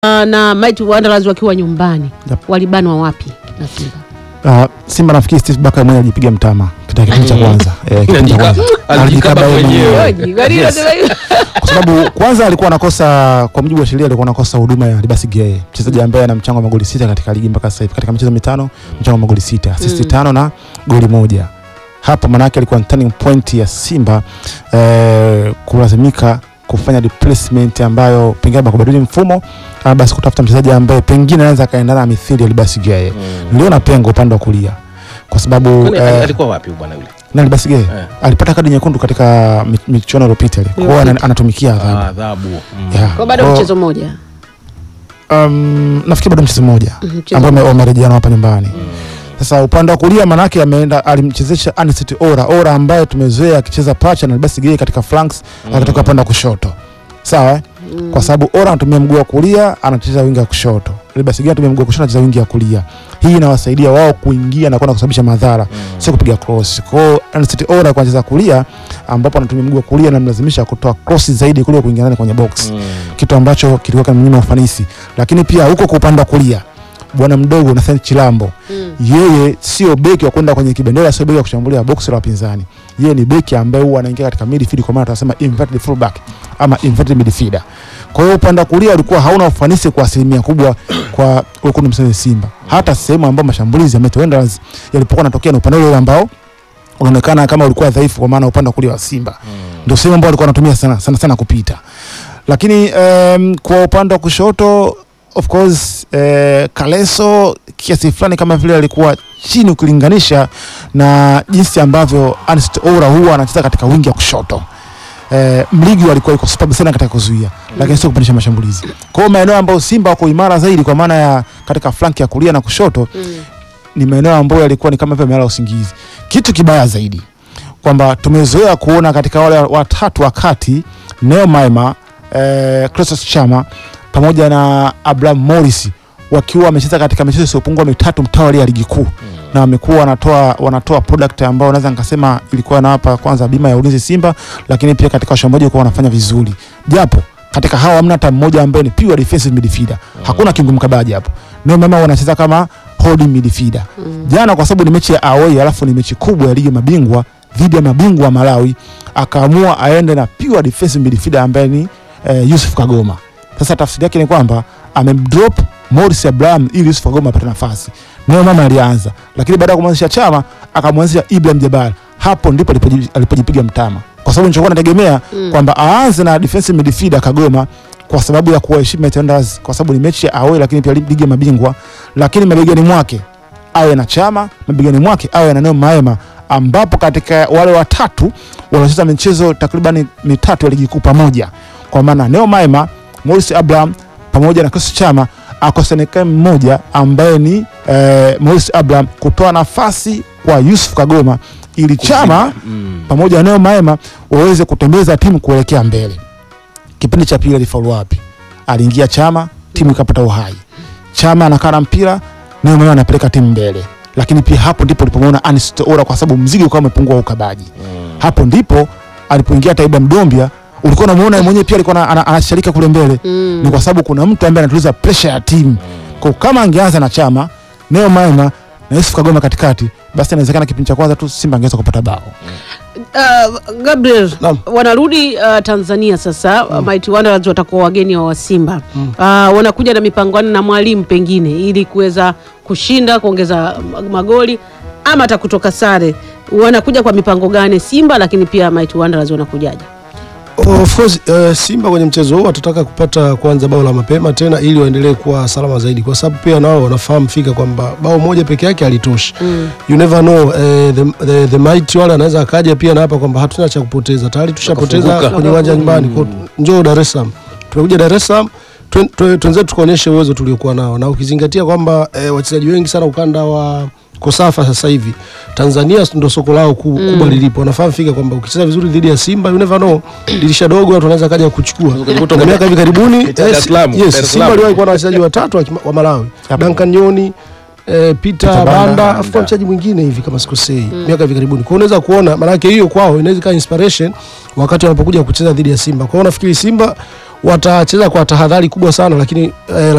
na Mighty Wanderers wakiwa nyumbani Yep. walibanwa wapi na Simba? Uh, Simba nafikiri Steve Barker mwenyewe alijipiga mtama katika kipindi cha kwanza. Eh, kipindi cha kwanza. Alijikaba yeye mwenyewe. Oji, kwa nini unasema hivyo? Kwa sababu kwanza alikuwa anakosa kwa mujibu wa sheria alikuwa anakosa huduma ya Libasi Geye, mchezaji ambaye ana mchango wa magoli sita katika ligi mpaka sasa hivi. Katika michezo mitano, mchango wa magoli sita, assist Mm. tano na goli moja. Hapa manake alikuwa ni turning point ya Simba eh, kulazimika kufanya replacement ambayo pengine kwa kubadili mfumo ama basi kutafuta mchezaji ambaye pengine anaweza akaendana na mithili ya Libasi Geye. Niliona pengo upande wa kulia kwa sababu Kwani eh, alikuwa wapi bwana yule? na Libasi Geye Eh. alipata kadi nyekundu katika mi- michuano iliyopita ile. Kwa hiyo ana- anatumikia adhabu. Ah, adhabu. Mm. Yeah. Kwa bado Kwa- mchezo mmoja. Um, nafikiri bado mchezo mmoja Mhm, mchezo ambao mmoja. wame- wamerejeana hapa nyumbani. Sasa upande wa kulia manake ameenda alimchezesha Anicet Ora, Ora ambaye tumezoea akicheza pacha na Libasi Geye katika flanks akitoka upande wa kushoto. Sawa eh? Kwa sababu Ora anatumia mguu wa kulia anacheza wingi wa kushoto. Libasi Geye anatumia mguu wa kushoto anacheza wingi wa kulia. Hii inawasaidia wao kuingia na kwenda kusababisha madhara, sio kupiga cross. Kwa hiyo Anicet Ora kwa anacheza kulia ambapo anatumia mguu wa kulia na mlazimisha kutoa cross zaidi kuliko kuingia ndani kwenye box Mm. kitu ambacho kilikuwa kinamnyima ufanisi. Lakini pia huko kwa upande wa kulia bwana mdogo Nathan Chilambo Mm. yeye sio beki wa kwenda kwenye kibendera, sio beki wa kushambulia box la wapinzani. Yeye ni beki ambaye huwa anaingia katika midfield, kwa maana tunasema inverted fullback ama inverted midfielder. Kwa hiyo upande wa kulia ulikuwa hauna ufanisi kwa asilimia kubwa kwa wekundu msanii Simba, hata sehemu ambayo mashambulizi ya Mighty Wanderers yalipokuwa yanatokea na upande ule ambao unaonekana kama ulikuwa dhaifu, kwa maana upande wa kulia wa Simba ndio sehemu ambayo alikuwa anatumia sana sana, sana kupita. Lakini um, kwa upande wa kushoto of course eh, Kaleso kiasi fulani kama vile alikuwa chini ukilinganisha na jinsi ambavyo Ernest Oura huwa anacheza katika wingi ya kushoto. Eh, Mligi alikuwa yuko superb sana katika kuzuia lakini sio kupandisha mashambulizi. Kwa hiyo maeneo ambayo Simba wako imara zaidi kwa maana ya katika flanki ya kulia na kushoto Mm. ni maeneo ambayo yalikuwa ni kama vile amelala usingizi. Kitu kibaya zaidi kwamba tumezoea kuona katika wale watatu wa kati Neo Maema, eh, Clatous Chama pamoja na Abraham Morris wakiwa wamecheza katika michezo isiyopungua mitatu mtawalia ya ligi kuu na wamekuwa wanatoa wanatoa product ambao naweza nikasema ilikuwa inawapa kwanza bima ya ulinzi Simba, lakini pia katika washambuliaji walikuwa wanafanya vizuri, japo katika hawa hamna hata mmoja ambaye ni pure defensive midfielder. Hakuna kiungo mkabaji hapo. Neo Maema wanacheza kama holding midfielder jana kwa sababu ni mechi ya away alafu ni mechi kubwa ya ligi ya mabingwa dhidi ya mabingwa wa Malawi, akaamua aende na pure defensive midfielder ambaye ni eh, Yusuf Kagoma. Sasa tafsiri yake ni kwamba amemdrop Morris Abraham ili Yusuf Kagoma apate nafasi. Neo mama alianza, lakini baada ya kumwanzisha Chama akamwanzisha Ibrahim Jabal. Hapo ndipo alipoji- alipojipiga mtama, kwa sababu nilichokuwa nategemea Mm. kwamba aanze na defensive midfielder Kagoma kwa sababu ya kuwaheshimu Mighty Wanderers, kwa sababu ni mechi ya away, lakini pia ligi ya mabingwa, lakini mabegani mwake awe na Chama, mabegani mwake awe na Neo Maema, ambapo katika wale watatu waliocheza michezo takriban mitatu ya ligi kuu pamoja, kwa maana Neo Maema, Morris Abraham pamoja na Chris Chama, akosekane mmoja ambaye ni eh, Morris Abraham kutoa nafasi kwa Yusuf Kagoma ili Chama Mm. pamoja na Neo Maema waweze kutembeza timu kuelekea mbele. Kipindi cha pili alifaulu wapi? Aliingia Chama, timu ikapata uhai. Chama anakaa na mpira, Neo Maema anapeleka timu mbele. Lakini pia hapo ndipo ulipomwona Ernest Oura kwa sababu mzigo ukawa umepungua wa ukabaji. Hapo ndipo alipoingia Taiba Mdombia, ulikuwa unamuona yeye mwenyewe pia alikuwa ana- ana- anasharika kule mbele. Mm. Ni kwa sababu kuna mtu ambaye anatuliza pressure ya timu. Kwa kama angeanza na Chama, Neo Maema na Yusuf Kagoma katikati, basi inawezekana kipindi cha kwanza tu Simba angeweza kupata bao. Uh, Gabriel Naam. wanarudi uh, Tanzania sasa mm. Mighty Wanderers watakuwa wageni wa Simba mm. uh, wanakuja na mipango na mwalimu pengine ili kuweza kushinda kuongeza ma- magoli ama hata kutoka sare. Wanakuja kwa mipango gani Simba, lakini pia Mighty Wanderers wanakujaje? Of course uh, Simba kwenye mchezo huu watataka kupata kwanza bao la mapema tena ili waendelee kuwa salama zaidi, kwa sababu pia nao wanafahamu fika kwamba bao moja peke yake halitoshi. Mm. You never know uh, the, the, the mighty wale anaweza akaja pia na hapa kwamba hatuna cha kupoteza, tayari tushapoteza Wakafunguka. kwenye uwanja nyumbani. Kwa njoo Dar es Salaam, tumekuja Dar es Salaam twen- twe- twenzetu tukaonyeshe uwezo tuliokuwa nao, na ukizingatia kwamba eh, wachezaji wengi sana ukanda wa Kosafa sasa hivi Tanzania ndo soko lao ku- kubwa lilipo. Wanafahamu fika kwamba ukicheza vizuri dhidi ya Simba, you never know, dirisha dogo watu wanaweza kaja kuchukua. Ukajikuta Na miaka hivi karibuni Dar es yes, Salaam, Dar es yes, Salaam. Simba aliwahi kuwa na wachezaji watatu wa, kima- wa Malawi Yep. Duncan Nyoni eh, Peter Peter Banda. Banda afu kwa mchezaji mwingine hivi kama sikosei miaka hivi karibuni. Kwa hiyo unaweza kuona maana yake hiyo kwao inaweza ikawa inspiration wakati wanapokuja kucheza dhidi ya Simba. Kwa hiyo nafikiri Simba watacheza kwa tahadhari kubwa sana, lakini eh,